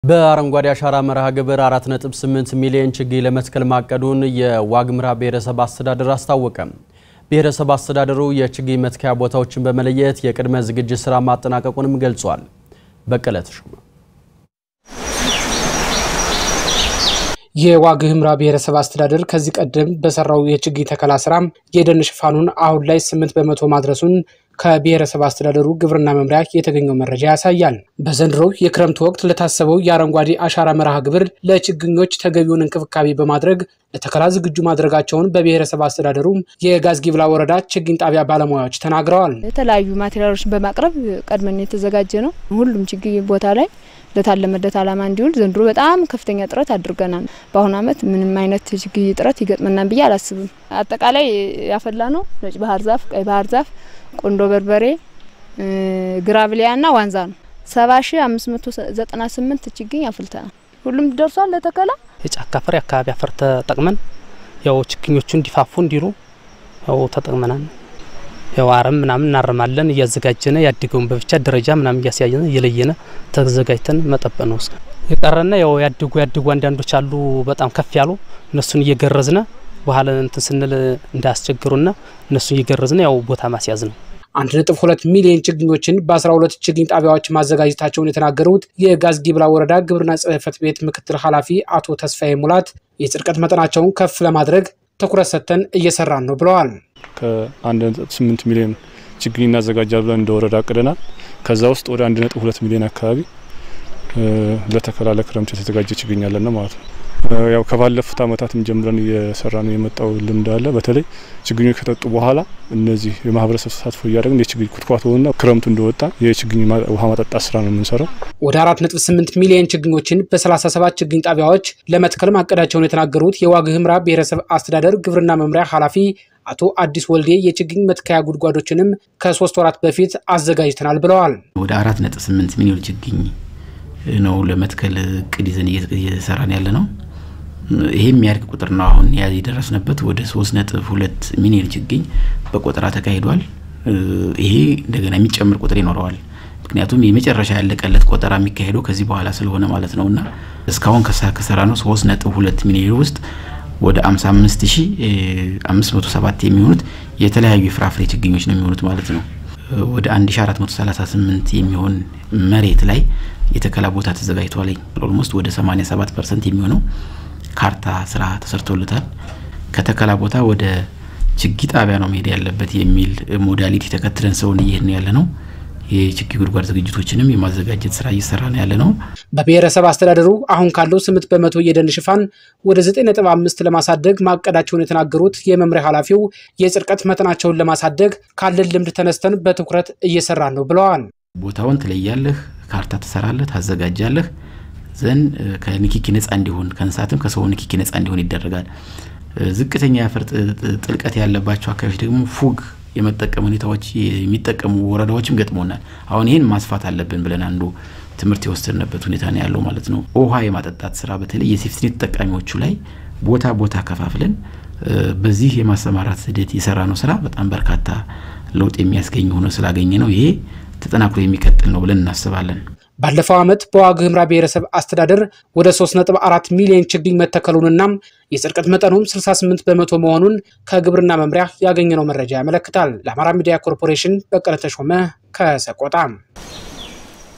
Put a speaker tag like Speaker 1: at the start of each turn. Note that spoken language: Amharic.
Speaker 1: በአረንጓዴ አሻራ መርሃ ግብር 4.8 ሚሊዮን ችግኝ ለመትከል ማቀዱን የዋግምራ ብሔረሰብ አስተዳደር አስታወቀ። ብሔረሰብ አስተዳደሩ የችግኝ መትከያ ቦታዎችን በመለየት የቅድመ ዝግጅት ስራ ማጠናቀቁንም ገልጿል። በቀለ ተሾመ
Speaker 2: የዋግ ኽምራ ብሔረሰብ አስተዳደር ከዚህ ቀደም በሰራው የችግኝ ተከላ ስራም የደን ሽፋኑን አሁን ላይ ስምንት በመቶ ማድረሱን ከብሔረሰብ አስተዳደሩ ግብርና መምሪያ የተገኘው መረጃ ያሳያል። በዘንድሮው የክረምት ወቅት ለታሰበው የአረንጓዴ አሻራ መርሃ ግብር ለችግኞች ተገቢውን እንክብካቤ በማድረግ ለተከላ ዝግጁ ማድረጋቸውን በብሔረሰብ አስተዳደሩ የጋዝጊብላ ወረዳ ችግኝ ጣቢያ ባለሙያዎች ተናግረዋል።
Speaker 3: የተለያዩ ማቴሪያሎችን በማቅረብ ቀድመን የተዘጋጀ ነው። ሁሉም ችግኝ ቦታ ላይ ለታለመለት ዓላማ እንዲውል ዘንድሮ በጣም ከፍተኛ ጥረት አድርገናል። በአሁኑ ዓመት ምንም አይነት ችግኝ ጥረት ይገጥመናል ብዬ አላስብም። አጠቃላይ ያፈላ ነው ነጭ ባህር ዛፍ፣ ቀይ ባህር ዛፍ፣ ቆንዶ በርበሬ፣ ግራብሊያ ና ዋንዛ ነው። ሰባ ሺ አምስት መቶ ዘጠና ስምንት ችግኝ አፍልተናል። ሁሉም ደርሷል ለተከላ
Speaker 4: የጫካ አፈር የአካባቢ አፈር ተጠቅመን ያው ችግኞቹ እንዲፋፉ እንዲሉ ያው ተጠቅመናል። ያው አረም ምናምን እናርማለን እያዘጋጀነ ያድገውን በብቻ ደረጃ ምናምን እያስያየነ እየለየነ ተዘጋጅተን መጠበቅ ነው። እስከ የቀረና ያው ያድጉ ያድጉ አንዳንዶች አሉ በጣም ከፍ ያሉ እነሱን እየገረዝነ በኋላ እንትን ስንል እንዳያስቸግሩና እነሱን እየገረዝነ ያው ቦታ ማስያዝ ነው።
Speaker 2: አንድ ነጥብ ሁለት ሚሊዮን ችግኞችን በአስራ ሁለት ችግኝ ጣቢያዎች ማዘጋጀታቸውን የተናገሩት የጋዝጊብላ ወረዳ ግብርና ጽሕፈት ቤት ምክትል ኃላፊ አቶ ተስፋዬ ሙላት የጽድቀት መጠናቸውን ከፍ ለማድረግ ትኩረት ሰጥተን እየሰራን ነው ብለዋል።
Speaker 5: ከአንድ ነጥብ ስምንት ሚሊዮን ችግኝ እናዘጋጃል ብለን እንደ ወረዳ አቅደናል። ከዛ ውስጥ ወደ አንድ ነጥብ ሁለት ሚሊዮን አካባቢ ለተከላ ለክረምት የተዘጋጀ ችግኝ አለን ማለት ነው። ያው ከባለፉት ዓመታትም ጀምረን እየሰራ ነው የመጣው ልምድ አለ። በተለይ ችግኞች ከጠጡ በኋላ እነዚህ የማህበረሰብ ተሳትፎ እያደረግን የችግኝ ኩትኳቶና ክረምቱ እንደወጣ የችግኝ ውሃ ማጠጣት ስራ ነው የምንሰራው።
Speaker 2: ወደ አራት ነጥብ ስምንት ሚሊዮን ችግኞችን በሰላሳ ሰባት ችግኝ ጣቢያዎች ለመትከል ማቀዳቸውን የተናገሩት የዋግ ኽምራ ብሔረሰብ አስተዳደር ግብርና መምሪያ ኃላፊ አቶ አዲስ ወልዴ የችግኝ መትከያ ጉድጓዶችንም ከሶስት ወራት በፊት አዘጋጅተናል ብለዋል።
Speaker 6: ወደ አራት ነጥብ ስምንት ሚሊዮን ችግኝ ነው ለመትከል እቅድ ይዘን እየሰራን ያለ ነው። ይሄ የሚያድግ ቁጥር ነው። አሁን የደረስንበት ወደ ሶስት ነጥብ ሁለት ሚሊዮን ችግኝ በቆጠራ ተካሂዷል። ይሄ እንደገና የሚጨምር ቁጥር ይኖረዋል። ምክንያቱም የመጨረሻ ያለቀለት ቆጠራ የሚካሄደው ከዚህ በኋላ ስለሆነ ማለት ነው እና እስካሁን ከሰራ ነው ሶስት ነጥብ ሁለት ሚሊዮን ውስጥ ወደ 55507 የሚሆኑት የተለያዩ የፍራፍሬ ችግኞች ነው የሚሆኑት ማለት ነው። ወደ 1438 የሚሆን መሬት ላይ የተከላ ቦታ ተዘጋጅቷል። ኦልሞስት ወደ 87 ፐርሰንት የሚሆነው ካርታ ስራ ተሰርቶለታል። ከተከላ ቦታ ወደ ችግኝ ጣቢያ ነው መሄድ ያለበት የሚል ሞዳሊቲ ተከትለን ሰውን እየሄድን ያለ ነው። የችግኝ ጉድጓድ ዝግጅቶችንም የማዘጋጀት ስራ እየሰራ ነው ያለ ነው።
Speaker 2: በብሔረሰብ አስተዳደሩ አሁን ካለው ስምንት በመቶ የደን ሽፋን ወደ ዘጠኝ ነጥብ አምስት ለማሳደግ ማቀዳቸውን የተናገሩት የመምሪያ ኃላፊው የጽድቀት መጠናቸውን ለማሳደግ ካለን ልምድ ተነስተን በትኩረት እየሰራን ነው ብለዋል።
Speaker 6: ቦታውን ትለያለህ፣ ካርታ ትሰራለህ፣ ታዘጋጃለህ ዘንድ ከንኪኪ ነጻ እንዲሆን ከእንስሳትም ከሰው ንኪኪ ነጻ እንዲሆን ይደረጋል። ዝቅተኛ የአፈር ጥልቀት ያለባቸው አካባቢዎች ደግሞ ፉግ የመጠቀም ሁኔታዎች የሚጠቀሙ ወረዳዎችም ገጥሞናል። አሁን ይህን ማስፋት አለብን ብለን አንዱ ትምህርት የወሰድንበት ሁኔታ ነው ያለው ማለት ነው። ውሃ የማጠጣት ስራ በተለይ የሴፍቲኔት ተጠቃሚዎቹ ላይ ቦታ ቦታ ከፋፍለን በዚህ የማሰማራት ሂደት የሰራ ነው ስራ በጣም በርካታ ለውጥ የሚያስገኝ ሆኖ ስላገኘ ነው ይሄ ተጠናክሮ የሚቀጥል ነው ብለን እናስባለን።
Speaker 2: ባለፈው ዓመት በዋግ ኽምራ ብሔረሰብ አስተዳደር ወደ 3.4 ሚሊዮን ችግኝ መተከሉንና የጽድቀት መጠኑም 68 በመቶ መሆኑን ከግብርና መምሪያ ያገኘነው መረጃ ያመለክታል። ለአማራ ሚዲያ ኮርፖሬሽን በቀለ ተሾመ ከሰቆጣ